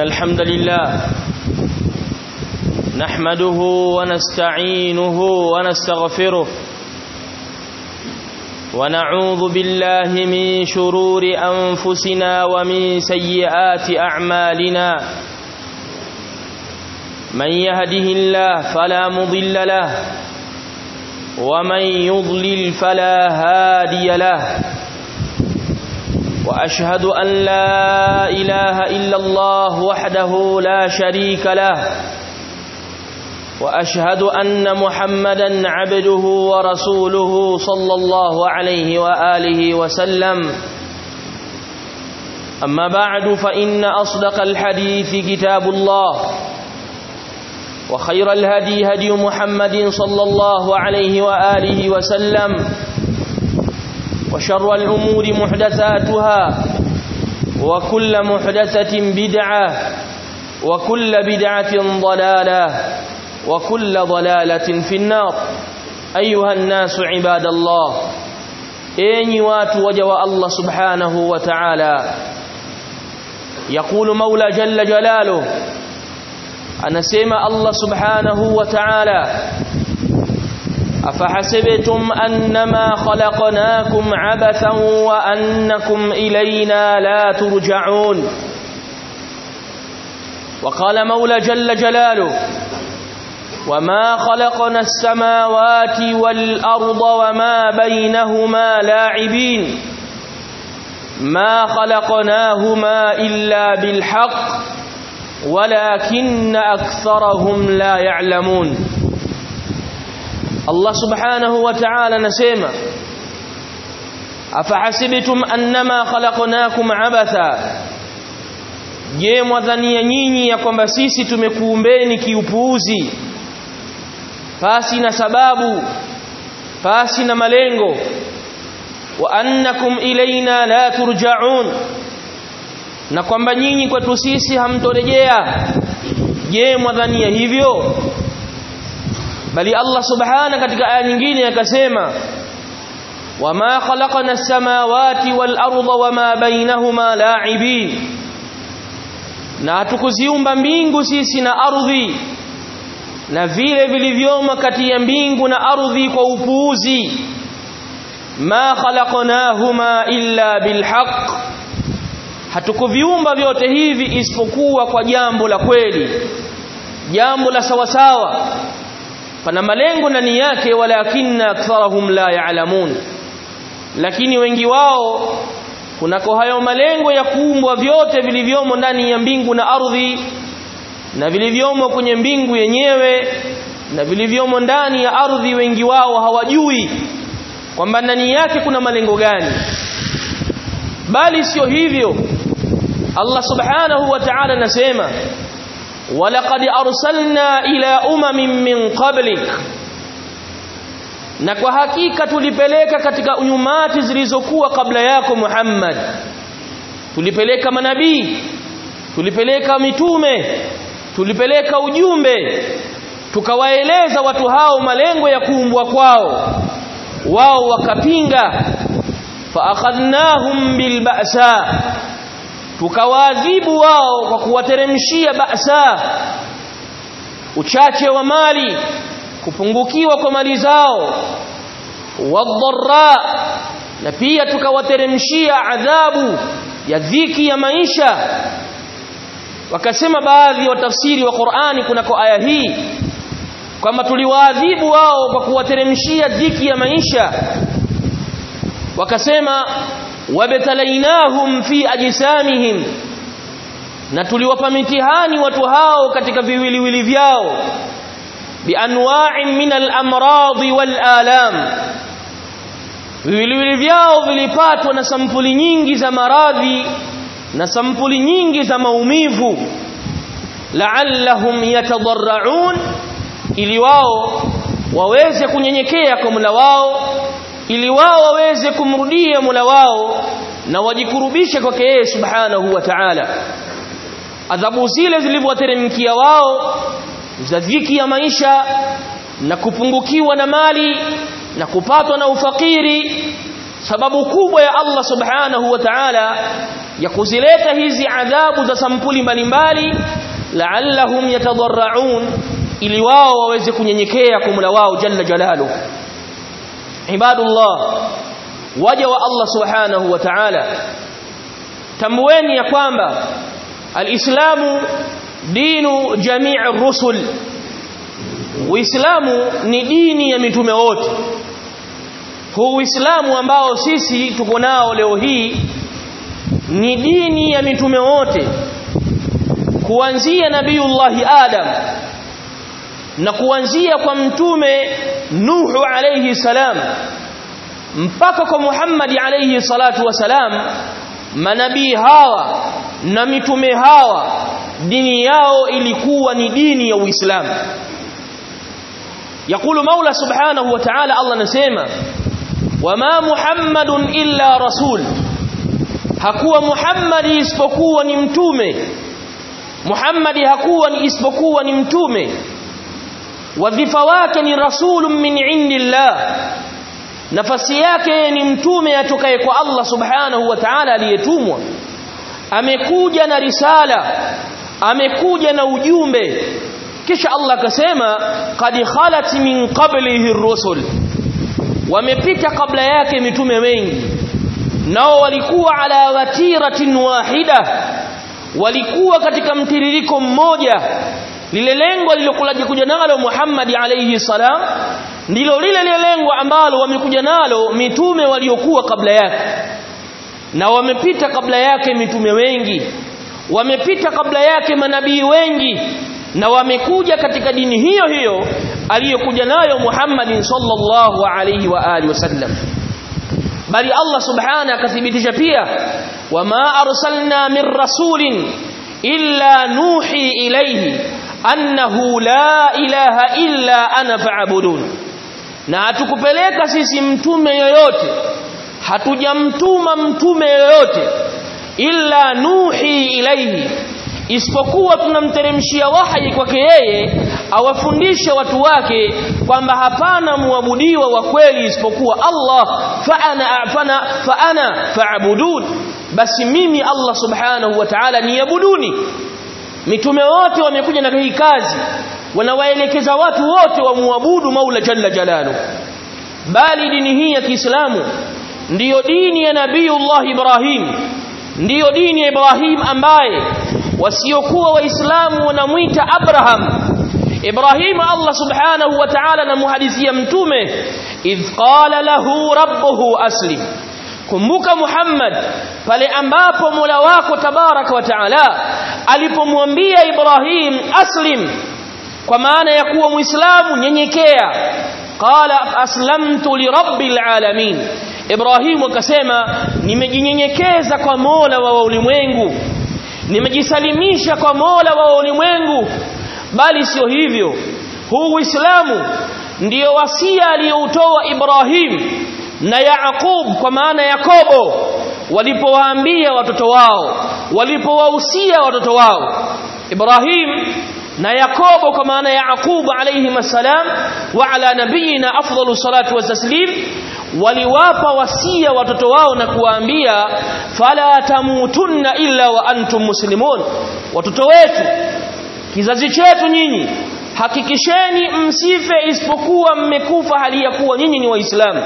الحمد لله نحمده ونستعينه ونستغفره ونعوذ بالله من شرور أنفسنا ومن سيئات أعمالنا من يهده الله فلا مضل له ومن يضلل فلا هادي له واشهد ان لا اله الا الله وحده لا شريك له واشهد ان محمدا عبده ورسوله صلى الله عليه واله وسلم اما بعد فان اصدق الحديث كتاب الله وخير الهدي هدي محمد صلى الله عليه واله وسلم وشر الأمور محدثاتها وكل محدثة بدعة وكل بدعة ضلالة وكل ضلالة في النار أيها الناس عباد الله إني واتوجوا الله سبحانه وتعالى يقول مولى جل جلاله أنا سيما الله سبحانه وتعالى أفحسبتم أنما خلقناكم عبثا وأنكم إلينا لا ترجعون وقال مولى جل جلاله وما خلقنا السماوات والأرض وما بينهما لاعبين ما خلقناهما إلا بالحق ولكن أكثرهم لا يعلمون Allah subhanahu wa ta'ala anasema afahasibtum annama khalaqnakum abatha je mwadhania nyinyi ya kwamba sisi tumekuumbeni kiupuuzi pasi na sababu pasi na malengo wa annakum ilaina la turja'un na kwamba nyinyi kwetu sisi hamtorejea je mwadhania hivyo bali Allah subhana katika aya nyingine akasema wama khalaqna as-samawati wal arda wama bainahuma la'ibin na hatukuziumba mbingu sisi na ardhi na vile vilivyomo kati ya mbingu na ardhi kwa upuuzi ma khalaqnahuma illa bilhaq hatukuviumba vyote hivi isipokuwa kwa jambo la kweli jambo la sawasawa pana malengo ndani yake walakinna aktharahum la ya'lamun lakini wengi wao kunako hayo malengo ya kuumbwa vyote vilivyomo ndani ya mbingu na ardhi na vilivyomo kwenye mbingu yenyewe na vilivyomo ndani ya ardhi wengi wao hawajui kwamba ndani yake kuna malengo gani bali sio hivyo Allah subhanahu wa ta'ala anasema ولقد أرسلنا إلى أمم من قبلك na kwa hakika tulipeleka katika unyumati zilizokuwa kabla yako Muhammad tulipeleka manabii tulipeleka mitume tulipeleka ujumbe tukawaeleza watu hao malengo ya kuumbwa kwao wao wakapinga fa akhadnahum bilba'sa tukawaadhibu wao kwa kuwateremshia ba'sa uchache wa mali kupungukiwa kwa mali zao wadharra na pia tukawateremshia adhabu ya dhiki ya maisha wakasema baadhi ya watafsiri wa Qur'ani kunako aya hii kwamba tuliwaadhibu wao kwa kuwateremshia dhiki ya maisha wakasema wabtalainahum fi ajsamihim na tuliwapa mitihani watu hao katika viwiliwili vyao bianwa'in min al-amrad wal-alam viwiliwili vyao vilipatwa na sampuli nyingi za maradhi na sampuli nyingi za maumivu la'allahum yatadarra'un ili wao waweze kunyenyekea kwa Mola wao ili wao waweze kumrudia Mola wao na wajikurubishe kwake yeye Subhanahu wa Ta'ala adhabu zile zilivyowateremkia wao za dhiki ya maisha na kupungukiwa na mali na kupatwa na ufakiri sababu kubwa ya Allah subhanahu wa ta'ala ya kuzileta hizi adhabu za sampuli mbalimbali la'allahum yatadarraun ili wao waweze kunyenyekea kwa Mola wao jalla jalalu ibadullah waja wa Allah subhanahu wa ta'ala tambueni ya kwamba alislamu dinu jamii rusul uislamu ni dini ya mitume wote huu uislamu ambao sisi tuko nao leo hii ni dini ya mitume wote kuanzia nabiullahi adam na kuanzia kwa mtume nuhu alayhi salam mpaka kwa Muhammad alayhi salatu wasalam manabii hawa na mitume hawa dini yao ilikuwa ni dini ya Uislamu يقول مولى سبحانه وتعالى الله نسمع وما محمد إلا رسول hakuwa Muhammad isipokuwa ni mtume Muhammad hakuwa ni isipokuwa ni mtume wadhifa wake ni rasulun min indillah nafasi yake ni mtume atokaye kwa Allah subhanahu wa ta'ala aliyetumwa amekuja na risala amekuja na ujumbe kisha Allah akasema qad khalat min qablihi ar-rusul wamepita kabla yake mitume wengi nao walikuwa ala watiratin wahida walikuwa katika mtiririko mmoja lile lengo lilokulaje kuja nalo Muhammad alayhi salam ndilo lile lile lengo ambalo wamekuja nalo mitume waliokuwa kabla yake na wamepita kabla yake mitume wengi wamepita kabla yake manabii wengi na wamekuja katika dini hiyo hiyo aliyokuja nayo Muhammad sallallahu alayhi wa alihi wasallam bali Allah subhanahu akathibitisha pia wama arsalna min rasulin illa nuhi ilayhi annahu la ilaha illa ana fa'budun na hatukupeleka sisi mtume yoyote hatujamtuma mtume yoyote illa nuhi ilaihi isipokuwa tunamteremshia wahi kwake yeye awafundishe watu wake kwamba hapana muabudiwa wa kweli isipokuwa Allah fa ana fana fa ana fa'budun basi mimi Allah subhanahu wa ta'ala niabuduni mitume wote wamekuja na hii kazi wanawaelekeza watu wote wamuabudu Maula Jalla Jalalu bali dini hii ya Kiislamu ndiyo dini ya Nabiiullah Ibrahim ndiyo dini ya Ibrahim ambaye wasiokuwa waislamu wanamuita Abraham Ibrahim Allah subhanahu wa ta'ala na muhadithia mtume idh qala lahu rabbuhu aslim kumbuka Muhammad pale ambapo Mola wako tabaraka wa taala alipomwambia Ibrahim aslim kwa maana ya kuwa muislamu nyenyekea qala aslamtu lirabbil alamin Ibrahim akasema nimejinyenyekeza kwa Mola wa ulimwengu nimejisalimisha kwa Mola wa ulimwengu bali sio hivyo huu Uislamu ndiyo wasia aliyoutoa Ibrahim na Yaaqub kwa maana Yakobo walipowaambia watoto wao walipowahusia watoto wao Ibrahim na Yakobo kwa maana Yaaqub alayhi masalam wa ala nabiyina afdalu salatu wa taslim waliwapa wasia watoto wao na kuwaambia fala tamutunna illa wa antum muslimun watoto wetu kizazi chetu nyinyi hakikisheni msife isipokuwa mmekufa hali ya kuwa nyinyi ni waislamu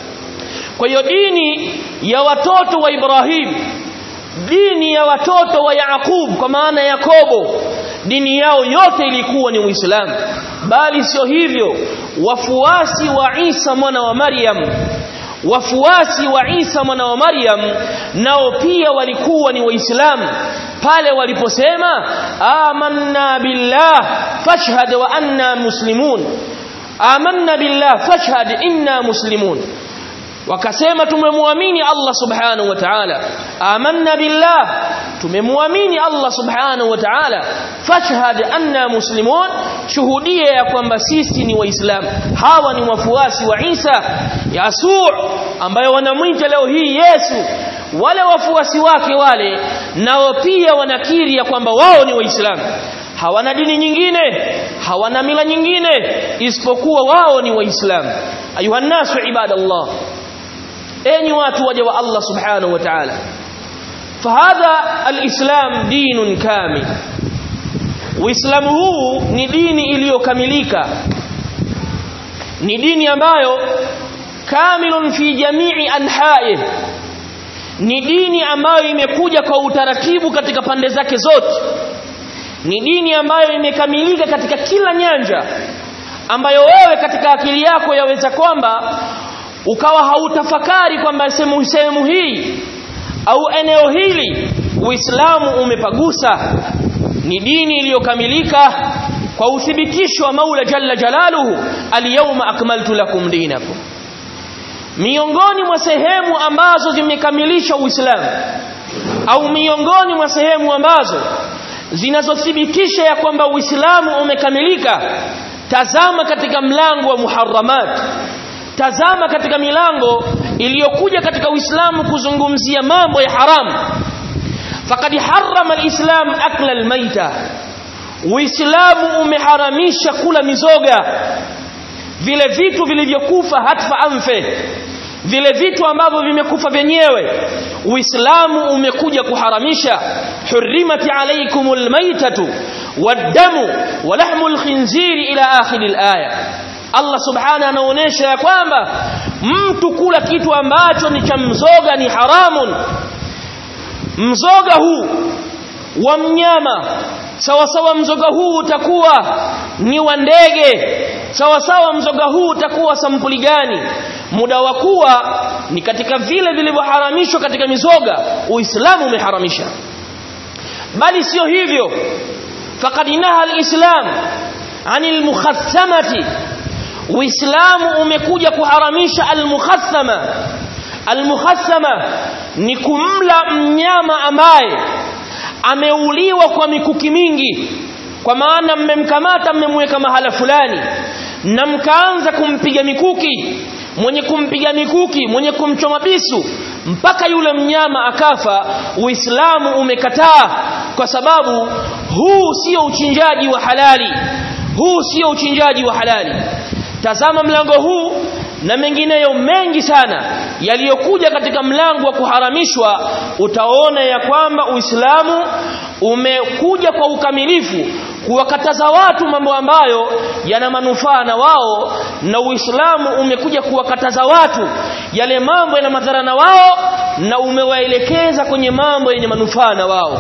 kwa hiyo dini ya watoto wa Ibrahim dini ya watoto wa Yaaqub kwa maana Yakobo dini yao yote ilikuwa ni Uislamu bali sio hivyo wafuasi wa Isa mwana wa Maryam wafuasi wa Isa mwana wa Maryam nao pia walikuwa ni waislamu pale waliposema amanna billah fashhad wa anna muslimun amanna billah fashhad inna muslimun wakasema tumemwamini Allah subhanahu wa ta'ala amanna billah tumemwamini Allah subhanahu wa ta'ala fashhad anna muslimun shuhudia ya kwamba sisi ni waislamu hawa ni wafuasi wa Isa Yasu ambayo wanamwita leo hii Yesu wale wafuasi wake wale nao pia wanakiri ya kwamba wao ni waislamu hawana dini nyingine hawana mila nyingine isipokuwa wao ni waislamu ayuha nasu ibadallah enyi watu waja wa Allah subhanahu wa ta'ala fahadha alislam dinun kamil uislamu huu ni dini iliyokamilika ni dini ambayo kamilun fi jamii anha'i ni dini ambayo imekuja kwa utaratibu katika pande zake zote ni dini ambayo imekamilika katika kila nyanja ambayo wewe katika akili yako yaweza kwamba ukawa hautafakari kwamba sehemu sehemu hii au eneo hili Uislamu umepagusa ni dini iliyokamilika kwa uthibitisho wa Maula Jalla Jalaluhu al-yawma akmaltu lakum dinakum miongoni mwa sehemu ambazo zimekamilisha Uislamu au miongoni mwa sehemu ambazo zinazothibitisha ya kwamba Uislamu umekamilika tazama katika mlango wa muharramat tazama katika milango iliyokuja katika Uislamu kuzungumzia mambo ya haramu faqad harrama alislam akla almaita Uislamu umeharamisha kula mizoga vile vitu vilivyokufa hatfa anfe vile vitu ambavyo vimekufa vyenyewe Uislamu umekuja kuharamisha hurrimati alaykumul maitatu wad-damu wa lahmul khinziri ila akhir al-aya Allah subhanahu anaonesha ya kwamba mtu kula kitu ambacho ni cha mzoga ni haramun mzoga huu wa mnyama sawa sawa mzoga huu utakuwa ni wa ndege sawa sawa mzoga huu utakuwa sampuli gani muda wa kuwa ni katika vile vilivyoharamishwa katika mizoga uislamu umeharamisha bali sio hivyo faqad naha alislam anil mukhathamati uislamu umekuja kuharamisha almukhathama almukhathama ni kumla mnyama ambaye ameuliwa kwa mikuki mingi kwa maana mmemkamata mmemweka mahala fulani na mkaanza kumpiga mikuki mwenye kumpiga mikuki mwenye kumchoma bisu mpaka yule mnyama akafa uislamu umekataa kwa sababu huu sio uchinjaji wa halali huu sio uchinjaji wa halali tazama mlango huu na mengineyo mengi sana yaliyokuja katika mlango wa kuharamishwa utaona ya kwamba Uislamu umekuja kwa ukamilifu kuwakataza watu mambo ambayo yana manufaa na wao na Uislamu umekuja kuwakataza watu yale mambo yana madhara na wao na umewaelekeza kwenye mambo yenye manufaa na wao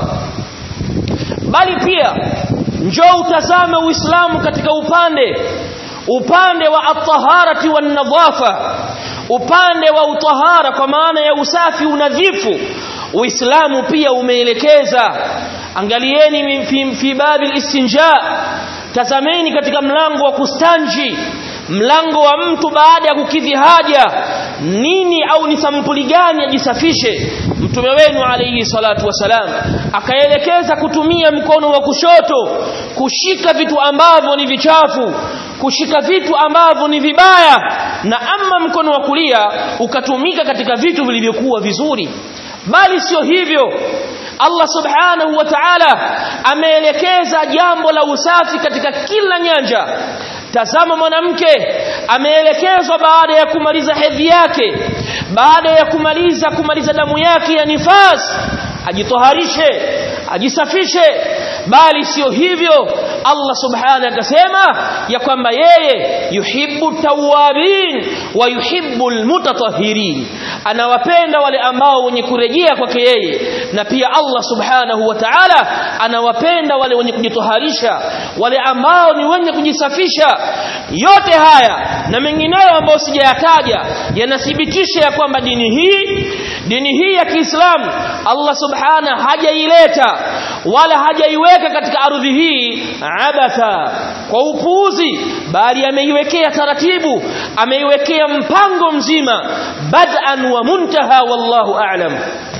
bali pia njoo utazame Uislamu katika upande upande wa at-taharati wan-nadhafa upande wa utahara kwa maana ya usafi unadhifu Uislamu pia umeelekeza angalieni fi, fi babil istinja tazameni katika mlango wa kustanji mlango wa mtu baada ya kukidhi haja nini au ni sampuli gani ajisafishe mtume wenu alayhi salatu wasalam akaelekeza kutumia mkono wa kushoto kushika vitu ambavyo ni vichafu kushika vitu ambavyo ni vibaya na ama mkono wa kulia ukatumika katika vitu vilivyokuwa vizuri bali sio hivyo Allah subhanahu wa ta'ala ameelekeza jambo la usafi katika kila nyanja tazama mwanamke ameelekezwa baada ya kumaliza hedhi yake baada ya kumaliza kumaliza damu yake ya nifas ajitoharishe ajisafishe bali sio hivyo Allah subhanahu akasema ya kwamba yeye yuhibbu tawabin wa yuhibbu almutatahhirin anawapenda wale ambao wenye kurejea kwake yeye na pia Allah subhanahu wa ta'ala anawapenda wale wenye kujitoharisha wale ambao ni wenye kujisafisha yote haya na mengineyo ambayo sijayataja yanathibitisha ya kwamba dini hii dini hii ya Kiislamu Allah subhanahu hajaileta wala hajaiweka katika ardhi hii abatha kwa upuuzi bali ameiwekea taratibu ameiwekea mpango mzima bad'an wa muntaha wallahu a'lam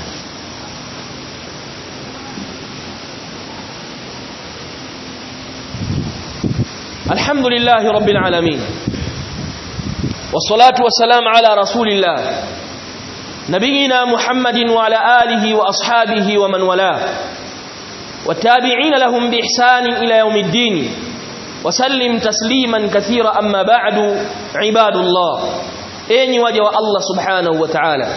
الحمد لله رب العالمين والصلاة والسلام على رسول الله نبينا محمد وعلى آله وأصحابه ومن والاه والتابعين لهم بإحسان إلى يوم الدين وسلم تسليما كثيرا أما بعد عباد الله enyi waja wa Allah subhanahu wa ta'ala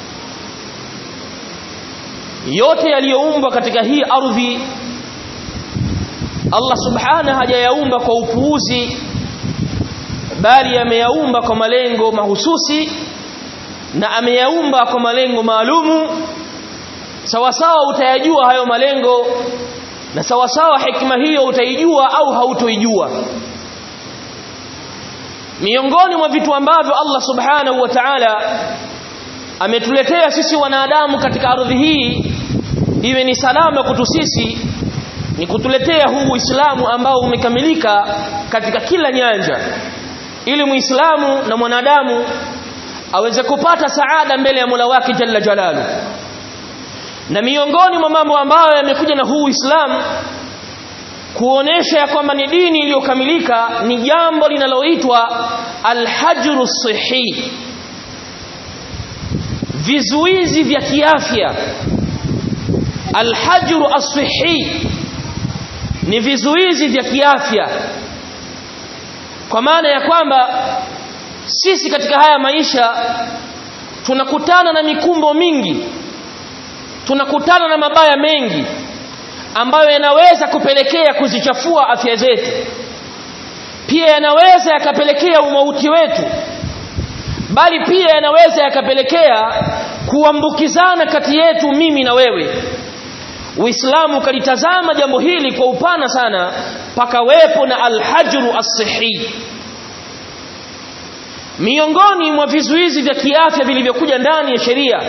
yote yaliyoumbwa katika hii ardhi Allah subhanahu hajayaumba kwa upuuzi bali ameyaumba kwa malengo mahususi na ameyaumba kwa malengo maalumu sawa sawa utayajua hayo malengo na sawa sawa hikma hiyo utaijua au hautoijua miongoni mwa vitu ambavyo Allah subhanahu wa ta'ala ametuletea sisi wanadamu katika ardhi hii iwe ni salama kwetu sisi ni kutuletea huu Uislamu ambao umekamilika katika kila nyanja ili muislamu na mwanadamu aweze kupata saada mbele ya Mola wake Jalla Jalalu na miongoni mwa mambo ambayo yamekuja na huu Uislamu kuonesha ya kwamba ni dini iliyokamilika ni jambo linaloitwa alhajru sihi vizuizi vya kiafya alhajru as-sihi ni vizuizi vya kiafya kwa maana ya kwamba sisi katika haya maisha tunakutana na mikumbo mingi tunakutana na mabaya mengi ambayo yanaweza kupelekea kuzichafua afya zetu pia yanaweza yakapelekea umauti wetu bali pia yanaweza yakapelekea kuambukizana kati yetu mimi na wewe Uislamu ukalitazama jambo hili kwa upana sana pakawepo na alhajru as-sihi miongoni mwa vizuizi vya kiafya vilivyokuja ndani ya sheria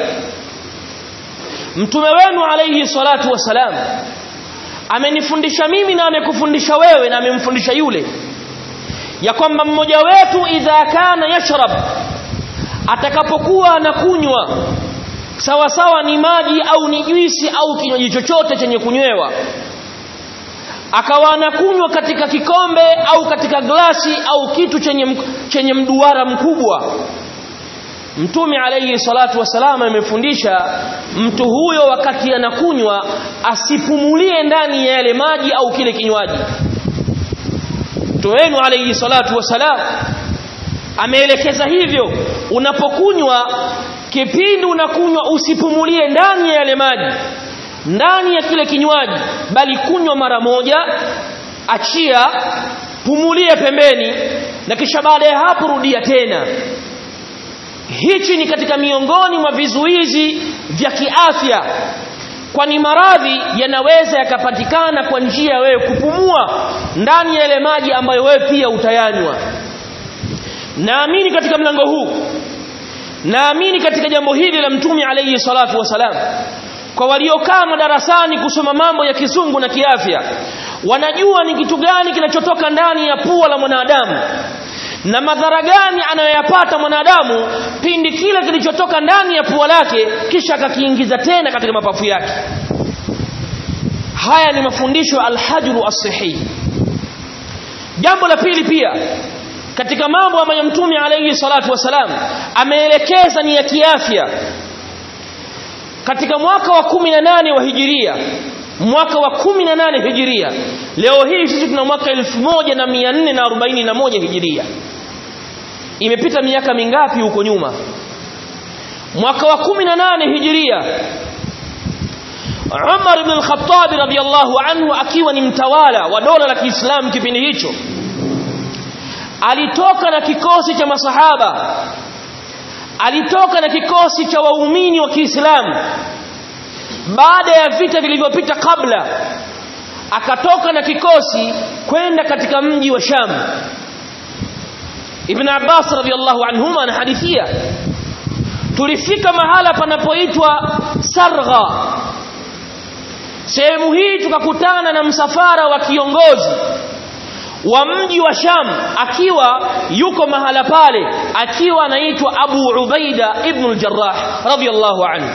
mtume wenu alayhi salatu wasalam amenifundisha mimi na amekufundisha wewe na amemfundisha yule ya kwamba mmoja wetu idha kana yashrab atakapokuwa anakunywa sawa sawa ni maji au ni juisi au kinywaji chochote chenye kunywewa akawa anakunywa katika kikombe au katika glasi au kitu chenye chenye mduara mkubwa Mtume alayhi salatu wasalama amefundisha mtu huyo wakati anakunywa asipumulie ndani ya yale maji au kile kinywaji. Mtume wenu alayhi salatu wasalam ameelekeza hivyo unapokunywa kipindi unakunywa usipumulie ndani ya yale maji ndani ya kile kinywaji bali kunywa mara moja achia pumulie pembeni na kisha baada ya hapo rudia tena hichi ni katika miongoni mwa vizuizi vya kiafya kwani maradhi yanaweza yakapatikana kwa njia ya wewe kupumua ndani ya yale maji ambayo wewe pia utayanywa naamini katika mlango huu naamini katika jambo hili la mtume alayhi salatu wasalam kwa waliokaa madarasani kusoma mambo ya kisungu na kiafya wanajua ni kitu gani kinachotoka ndani ya pua la mwanadamu na madhara gani anayoyapata mwanadamu pindi kile kilichotoka ndani ya pua lake kisha akakiingiza tena katika mapafu yake haya ni mafundisho ya alhajru as-sahih jambo la pili pia katika mambo ambayo mtume alayhi salatu wasalam ameelekeza ni ya kiafya katika mwaka wa 18 wa hijiria mwaka wa 18 hijiria leo hii sisi tuna mwaka 1441 hijiria imepita miaka mingapi huko nyuma mwaka wa 18 hijiria Umar ibn al-Khattab radiyallahu anhu akiwa ni mtawala wa dola la Kiislamu kipindi hicho alitoka na kikosi cha masahaba alitoka na kikosi cha waumini wa Kiislamu baada ya vita vilivyopita kabla akatoka na kikosi kwenda katika mji wa Sham Ibn Abbas radhiallahu anhuma anahadithia tulifika mahala panapoitwa Sargha sehemu hii tukakutana na msafara wa kiongozi wa mji wa Sham akiwa yuko mahala pale akiwa anaitwa Abu Ubaida ibn al-Jarrah radhiyallahu anhu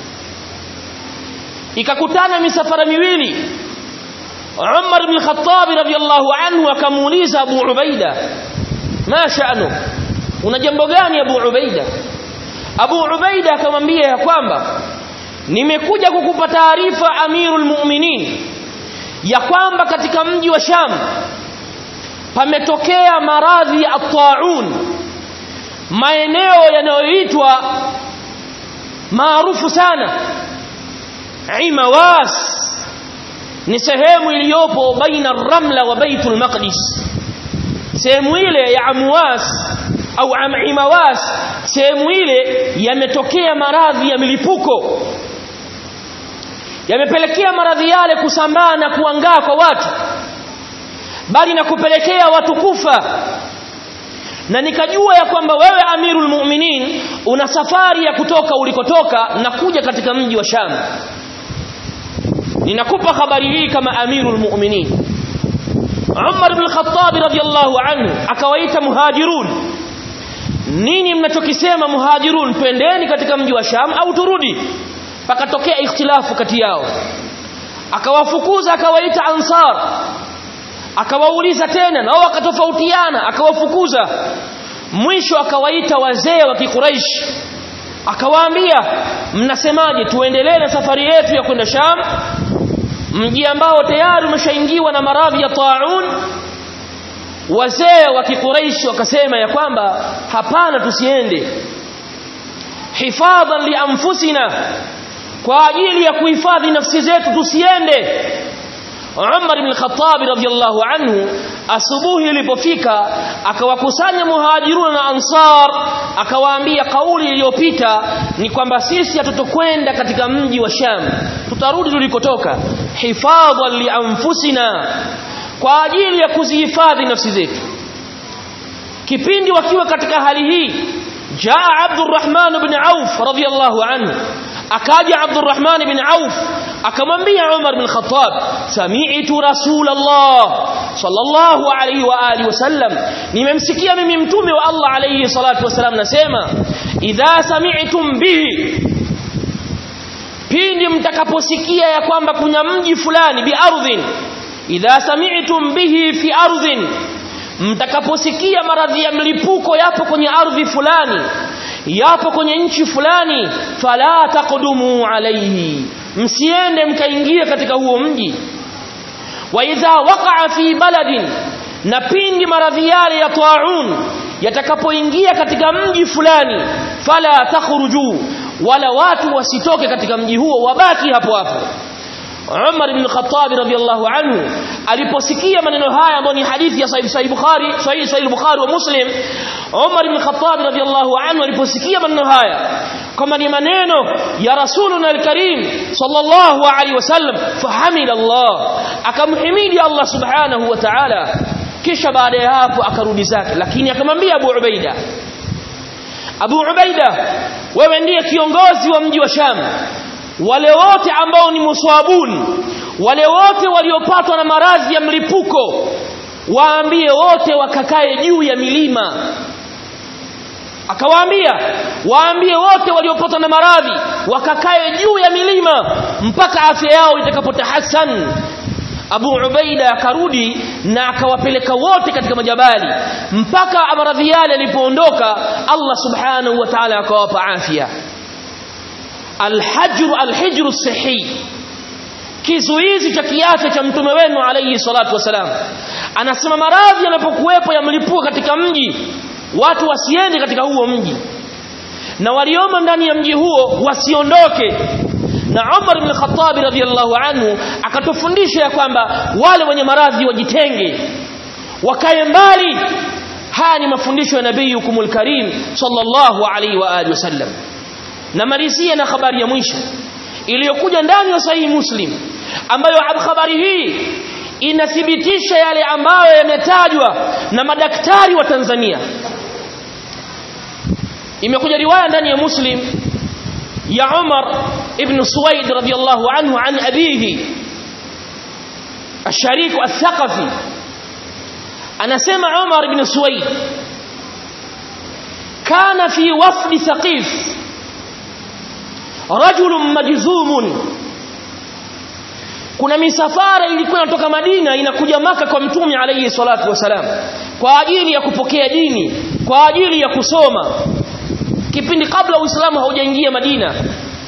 ikakutana misafara miwili Umar ibn Khattab radhiyallahu anhu akamuuliza Abu Ubaida ma sha'nu una jambo gani Abu Ubaida Abu Ubaida akamwambia ya kwamba nimekuja kukupa taarifa Amirul Mu'minin ya kwamba katika mji wa Sham pametokea maradhi ya taun maeneo yanayoitwa maarufu sana Imawas ni sehemu iliyopo baina Ramla wa Baitul Maqdis sehemu ile ya Amwas au Imawas sehemu ile yametokea maradhi ya milipuko yamepelekea maradhi yale kusambaa na kuangaa kwa watu bali na kupelekea watu kufa na nikajua ya kwamba wewe amirul mu'minin una safari ya kutoka ulikotoka na kuja katika mji wa Sham ninakupa habari hii kama amirul mu'minin Umar ibn al-Khattab radiyallahu anhu akawaita muhajirun nini mnachokisema muhajirun twendeni katika mji wa Sham au turudi pakatokea ikhtilafu kati yao akawafukuza akawaita ansar akawauliza tena nao wakatofautiana akawafukuza mwisho akawaita wazee wa kikuraish akawaambia mnasemaje tuendelee na safari yetu ya kwenda Sham mji ambao tayari umeshaingiwa na maradhi ya taun wazee wa kikuraish wakasema ya kwamba hapana tusiende hifadhan li anfusina kwa ajili ya kuhifadhi nafsi zetu tusiende Umar ibn Khattab radhiyallahu anhu asubuhi ilipofika akawakusanya muhajiruna na ansar akawaambia kauli iliyopita ni kwamba sisi hatutokwenda katika mji wa Sham tutarudi tulikotoka hifadhan li anfusina kwa ajili ya kuzihifadhi nafsi zetu kipindi wakiwa katika hali hii jaa Abdurrahman ibn Auf radhiyallahu anhu akaja Abdurrahman ibn Auf akamwambia Umar bin Khattab sami'tu Rasulullah sallallahu alayhi wa alihi wasallam nimemsikia mimi mtume wa Allah alayhi salatu wasallam nasema idha sami'tum bihi pindi mtakaposikia ya kwamba kuna mji fulani bi ardhin idha sami'tum bihi fi ardhin mtakaposikia maradhi ya mlipuko yapo kwenye ardhi fulani yapo kwenye nchi fulani fala taqdumu alayhi msiende mkaingia katika huo mji wa idha waqa'a fi baladin na pindi maradhi yale ya taun yatakapoingia katika mji fulani fala takhruju wala watu wasitoke katika mji huo wabaki hapo hapo Umar ibn Khattab radhiyallahu anhu aliposikia maneno haya ambayo ni hadithi ya Sahih Sahih Bukhari Sahih Sahih Bukhari wa Muslim Umar ibn Khattab radhiyallahu anhu aliposikia maneno haya kama ni maneno ya Rasuluna al-Karim sallallahu alaihi wasallam fahamida Allah akamhimidi Allah subhanahu wa ta'ala kisha baada ya hapo akarudi zake lakini akamwambia Abu Ubaida Abu Ubaida wewe ndiye kiongozi wa mji wa Sham wale wote ambao ni muswabun wale wote waliopatwa na maradhi ya mlipuko waambie wote wakakae juu ya milima akawaambia waambie wote waliopatwa na maradhi wakakae juu ya milima mpaka afya yao itakapotahasan Abu Ubaida akarudi na akawapeleka wote katika majabali mpaka maradhi yale yalipoondoka Allah subhanahu wa ta'ala akawapa afya alhajru alhijru sahi kizuizi cha kiafya cha mtume wenu alayhi salatu wasalam anasema maradhi yanapokuwepo yamlipuka katika mji watu wasiende katika huo mji na waliomo ndani ya mji huo wasiondoke na Umar ibn Khattab radhiyallahu anhu akatufundisha ya kwamba wale wenye maradhi wajitenge wakae mbali haya ni mafundisho ya nabii hukumul karim sallallahu alaihi wa alihi wasallam namalizia na habari ya mwisho iliyokuja ndani ya sahihi muslim ambayo habari hii inathibitisha yale ambayo yametajwa na madaktari wa Tanzania imekuja riwaya ndani ya muslim ya Umar ibn Suwaid radiyallahu anhu an abihi الشريك الثقفي anasema Umar ibn Suwaid kana fi wafd Thaqif rajulun majzumun kuna misafara ilikuwa inatoka Madina inakuja maka kwa mtume alayhi salatu wasalam kwa ajili ya kupokea dini kwa ajili ya kusoma kipindi kabla Uislamu haujaingia Madina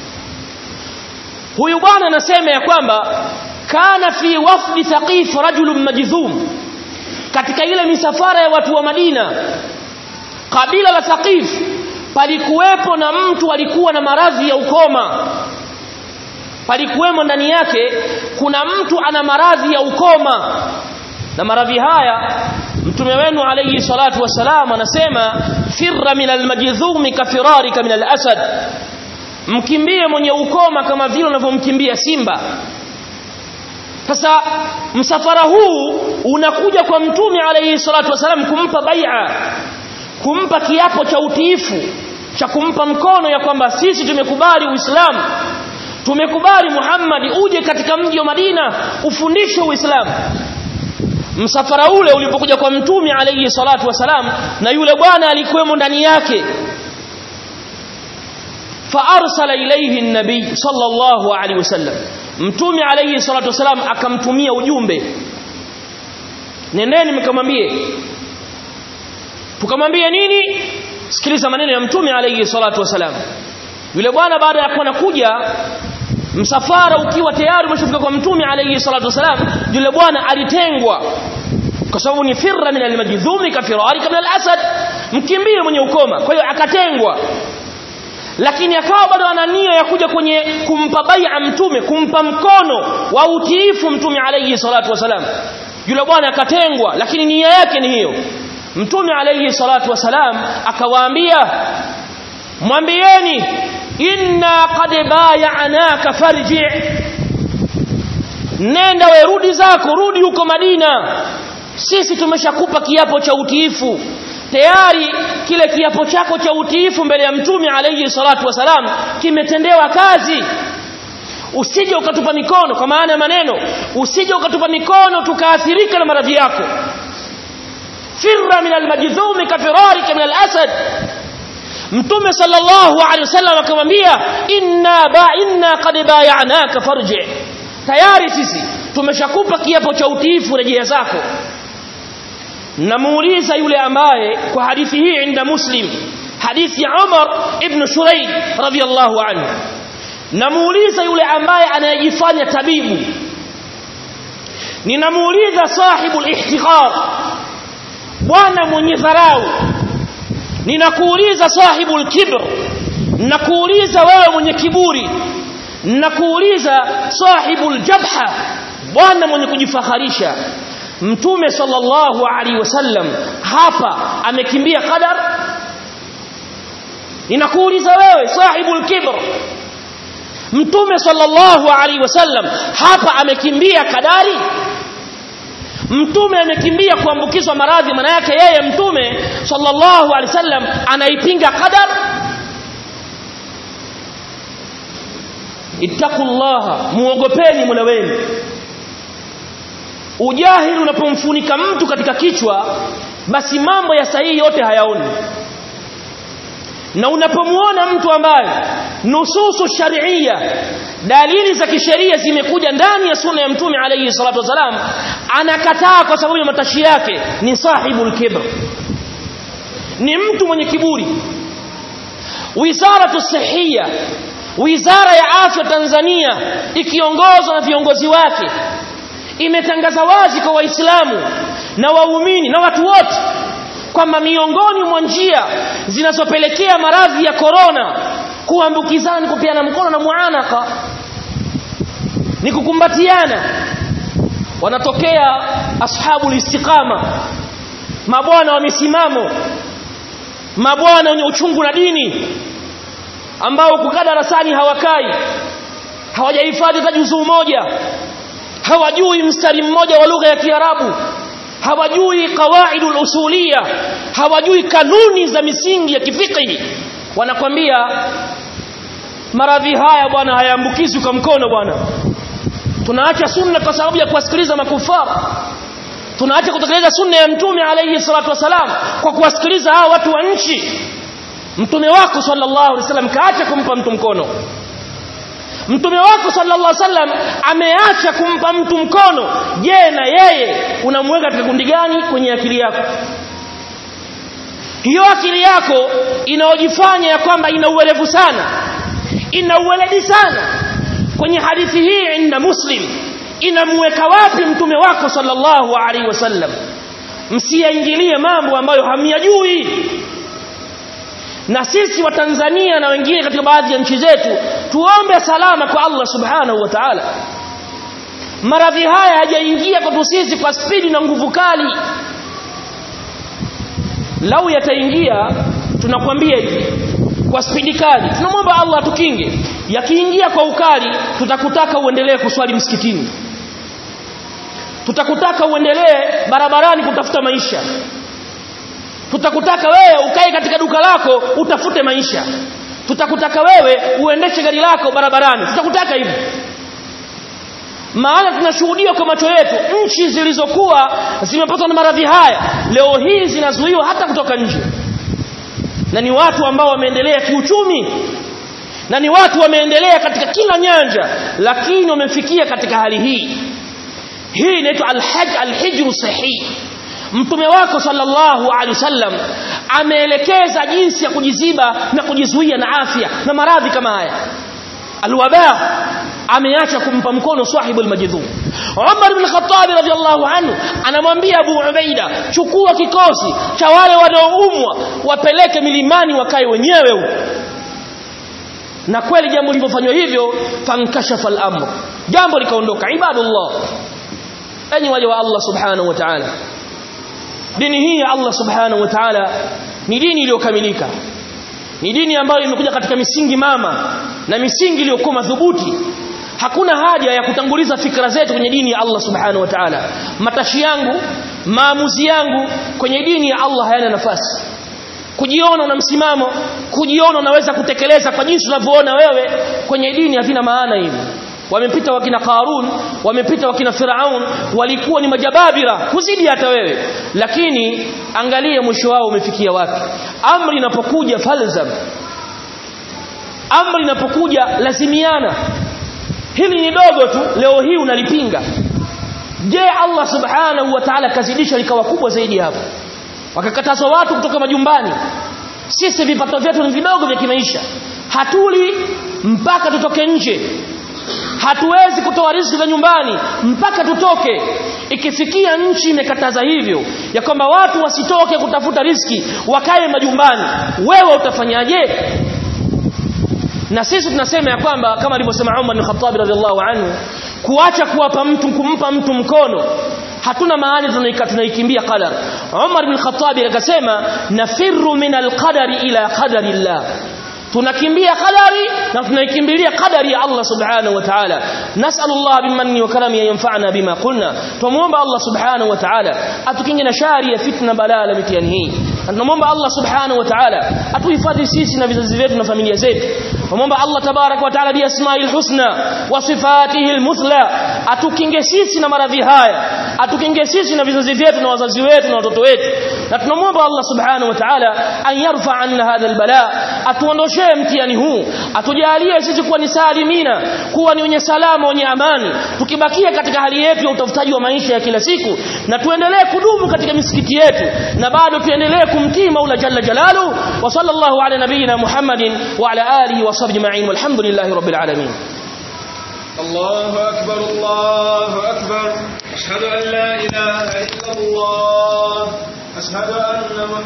huyu bwana anasema ya kwamba kana fi wafdi thaqif rajulun majzum katika ile misafara ya watu wa Madina kabila la Thaqif palikuwepo na mtu alikuwa na maradhi ya ukoma palikuwemo ndani yake kuna mtu ana maradhi ya ukoma na maradhi haya mtume wenu alayhi salatu wasalam anasema firra min almajdhumi kafirarika min alasad mkimbie mwenye ukoma kama vile unavyomkimbia simba sasa msafara huu unakuja kwa mtume alayhi salatu wasalam kumpa bai'a kumpa kiapo cha utiifu cha kumpa mkono ya kwamba sisi tumekubali uislamu tumekubali Muhammad uje katika mji wa Madina ufundishe uislamu msafara ule ulipokuja kwa mtume alayhi salatu wasalam na yule bwana alikuwemo ndani yake فارسل اليه النبي صلى الله عليه وسلم mtume alayhi salatu wasalam akamtumia ujumbe nendeni mkamwambie tukamwambie nini sikiliza maneno ya mtume alayhi salatu wasalam yule bwana baada ya kuwa kuja msafara ukiwa tayari umeshafika kwa mtume alayhi salatu wasalam yule bwana alitengwa kwa sababu ni firra min almajdhumi kafirari min alasad mkimbie mwenye ukoma kwa hiyo akatengwa lakini akawa bado ana nia ya kuja kwenye kumpa bai'a mtume kumpa mkono wa utiifu mtume alayhi salatu wasalam yule bwana akatengwa lakini nia yake ni hiyo mtume alayhi salatu wasalam akawaambia mwambieni inna qad bay'anaka farji nenda we rudi zako rudi huko Madina sisi tumeshakupa kiapo cha utiifu tayari kile kiapo chako cha utiifu mbele ya mtume alayhi salatu wasalam kimetendewa kazi usije ukatupa mikono kwa maana ya maneno usije ukatupa mikono tukaathirika na maradhi yako firra min almajdhumi kafirarika min alasad mtume sallallahu alaihi wasallam akamwambia inna ba inna qad bay'anaka farji tayari sisi tumeshakupa kiapo cha utiifu rejea zako namuuliza yule ambaye kwa hadithi hii inda muslim hadithi ya Umar ibn Shurayd radhiyallahu anhu namuuliza yule ambaye anayejifanya tabibu ninamuuliza sahibu al-ihtiqar bwana mwenye dharau ninakuuliza sahibu al-kibr nakuuliza wewe mwenye kiburi nakuuliza sahibu al-jabha bwana mwenye kujifaharisha mtume sallallahu alaihi wasallam hapa amekimbia qadar ninakuuliza wewe sahibul kibr mtume sallallahu alaihi wasallam hapa amekimbia kadari mtume amekimbia kuambukizwa maradhi maana yake yeye mtume sallallahu alaihi wasallam anaipinga qadar ittaqullaha muogopeni mola wenu ujahili unapomfunika mtu katika kichwa basi mambo ya sahihi yote hayaoni na unapomuona mtu ambaye nususu sharia dalili za kisheria zimekuja ndani ya sunna ya mtume alayhi salatu wasalam anakataa kwa sababu ya matashi yake ni sahibul kibr ni mtu mwenye kiburi wizaratu sihia wizara ya afya Tanzania ikiongozwa na viongozi wake imetangaza wazi kwa waislamu na waumini na watu wote kwamba miongoni mwa njia zinazopelekea maradhi ya korona kuambukizana ni kupeana mkono na muanaka ni kukumbatiana wanatokea ashabul istiqama mabwana wa misimamo mabwana wenye uchungu na dini ambao kukaa darasani hawakai hawajahifadhi hata juzuu moja hawajui mstari mmoja wa lugha ya Kiarabu hawajui qawaidul usulia hawajui kanuni za misingi ya kifiqhi wanakwambia maradhi haya bwana hayaambukizwi kwa mkono bwana tunaacha sunna kwa sababu ya kuwasikiliza makufara tunaacha kutekeleza sunna ya mtume alayhi salatu wasalam kwa kuwasikiliza hawa watu wa nchi mtume wako sallallahu alaihi wasallam kaacha kumpa mtu mkono mtume wako sallallahu alaihi wasallam ameacha kumpa mtu mkono je na yeye unamweka katika kundi gani kwenye akili yako hiyo akili yako inaojifanya ya kwamba ina uwerevu sana ina uweledi sana kwenye hadithi hii inda muslim inamweka wapi mtume wako sallallahu alaihi wasallam msiyaingilie mambo ambayo hamyajui na sisi wa Tanzania na wengine katika baadhi ya nchi zetu tuombe salama kwa Allah subhanahu wa ta'ala maradhi haya hajaingia kwetu sisi kwa spidi na nguvu kali lau yataingia tunakwambia hivi kwa spidi kali tunamwomba Allah atukinge yakiingia kwa ukali tutakutaka uendelee kuswali msikitini tutakutaka uendelee barabarani kutafuta maisha tutakutaka wewe ukae katika duka lako utafute maisha tutakutaka wewe uendeshe gari lako barabarani tutakutaka hivyo maana tunashuhudia kwa macho yetu nchi zilizokuwa zimepatwa na maradhi haya leo hii zinazuiwa hata kutoka nje na ni watu ambao wameendelea kiuchumi na ni watu wameendelea katika kila nyanja lakini wamefikia katika hali hii hii inaitwa alhaj alhijru sahih mtume wako sallallahu alaihi wasallam ameelekeza jinsi ya kujiziba na kujizuia na afya na maradhi kama haya alwaba ameacha kumpa mkono sahibu almajdhum Umar ibn Khattab radhiyallahu anhu anamwambia Abu Ubaida chukua kikosi cha wale wanaoumwa wapeleke milimani wakae wenyewe huko na kweli jambo lilipofanywa hivyo fankashafa al-amr jambo likaondoka ibadullah enyi waja wa Allah subhanahu wa ta'ala dini hii ya Allah subhanahu wa ta'ala ni dini iliyokamilika ni dini ambayo imekuja katika misingi mama na misingi iliyokuwa madhubuti hakuna haja ya kutanguliza fikra zetu kwenye dini ya Allah subhanahu wa ta'ala matashi yangu maamuzi yangu kwenye dini ya Allah hayana nafasi kujiona una msimamo kujiona unaweza kutekeleza kwa jinsi unavyoona wewe kwenye dini havina maana hivi wamepita wakina Qarun wamepita wakina Firaun walikuwa ni majababira kuzidi hata wewe lakini angalia mwisho wao umefikia wapi amri inapokuja falzam amri inapokuja lazimiana hili ni dogo tu leo hii unalipinga je Allah subhanahu wa ta'ala kazidisha likawa kubwa zaidi hapo wakakatazwa watu kutoka majumbani sisi vipato vyetu ni vidogo vya kimaisha hatuli mpaka tutoke nje hatuwezi kutoa riziki za nyumbani mpaka tutoke ikifikia nchi imekataza hivyo ya kwamba watu wasitoke kutafuta riziki wakae majumbani wewe utafanyaje na sisi tunasema ya kwamba kama alivyosema Umar bin Khattab radhiallahu anhu kuacha kuwapa mtu kumpa mtu mkono hatuna maana tunaika tunaikimbia qadar Umar bin Khattab akasema nafirru min alqadari ila qadari Allah tunakimbia qadari na tunaikimbilia qadari ya Allah subhanahu wa ta'ala nas'alullah bimanni wa karami yanfa'na bima qulna tumuomba Allah subhanahu wa ta'ala atukinge na shari ya fitna balaa la mitihani hii tunamwomba Allah subhanahu wa ta'ala atuhifadhi sisi na vizazi vyetu na familia zetu tunamwomba Allah tabarak wa ta'ala bi asma'il husna wa sifatihi almuthla atukinge sisi na maradhi haya atukinge sisi na vizazi vyetu na wazazi wetu na watoto wetu na tunamwomba Allah subhanahu wa ta'ala an yarfa anna hadha albala atuondoshe mtihani huu atujalie sisi kuwa ni salimina kuwa ni wenye salama wenye amani tukibakia katika hali yetu ya utafutaji wa maisha ya kila siku na tuendelee kudumu katika misikiti yetu na bado tuendelee kumtii Mola jalla jalalu wa sallallahu ala nabiyyina Muhammadin wa ala alihi wa sahbihi ma'in walhamdulillahi rabbil alamin الله أكبر الله أكبر أشهد أن لا إله إلا الله أشهد أن